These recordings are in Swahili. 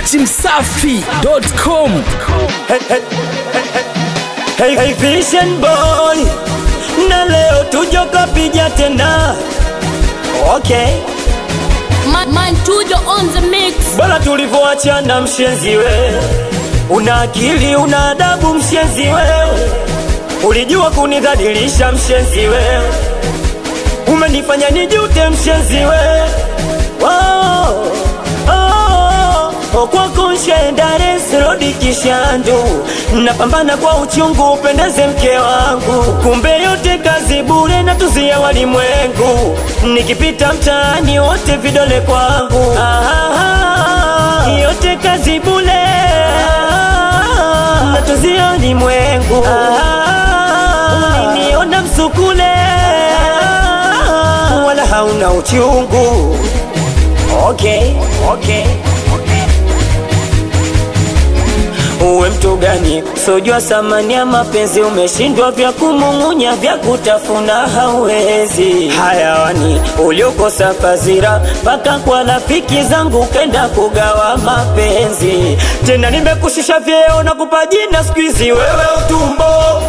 dachimsafi.com Hey, hey, hey, hey, Vision boy, na leo tujo kapija tena. Okay, Man, man Tujo on the mix. bora tulivyoachana mshenzi we, una akili una adabu mshenzi wewe, ulijua kunidhalilisha mshenzi wewe, umenifanya nijute mshenzi wewe. Oh, oh, oh, kwako nshendare sirodi kishandu, napambana kwa uchungu upendeze mke wangu, kumbe yote kazi bure na tuzia walimwengu, nikipita mtaani wote vidole kwangu. Ah, yote kazi bure na tuzia walimwengu. Ah, uliniona msukule wala hauna uchungu. Okay, okay, okay. Uwe mtu gani sojua thamani ya mapenzi, umeshindwa vya kumung'unya, vya kutafuna hauwezi. Hayawani uliokosa fadhila, mpaka kwa rafiki zangu kenda kugawa mapenzi. Tena nimekushusha vyeo na kupa jina siku hizi wewe utumbo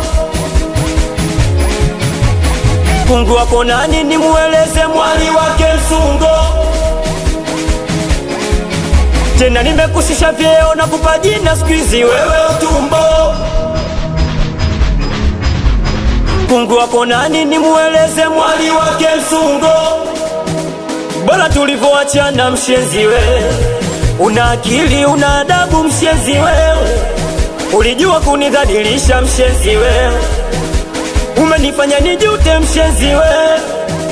Mungu wako nani nimueleze mwali wake msungo tena nimekushusha vyeo na kupa jina siku hizi wewe utumbo Mungu wako nani nimueleze mwali wake msungo bora tulivyoachana mshenzi wewe una akili una adabu mshenzi wewe ulijua kunidhalilisha mshenzi wewe umenifanya nijute mshenzi wewe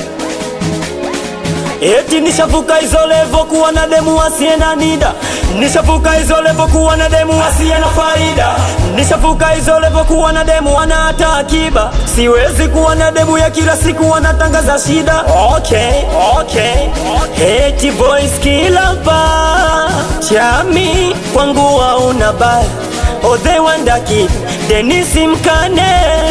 Eti nishavuka hizo levo kuwa na demu asiye na nida, nishavuka hizo levo kuwa na demu asiye na faida, nishavuka hizo levo kuwa na demu ana hata akiba. Siwezi kuwa na demu ya kila siku wanatangaza shida. Okay, okay, okay. Eti boys kila pa chami kwangu hauna baya Odhe Wanda Kid, Denisi Mkane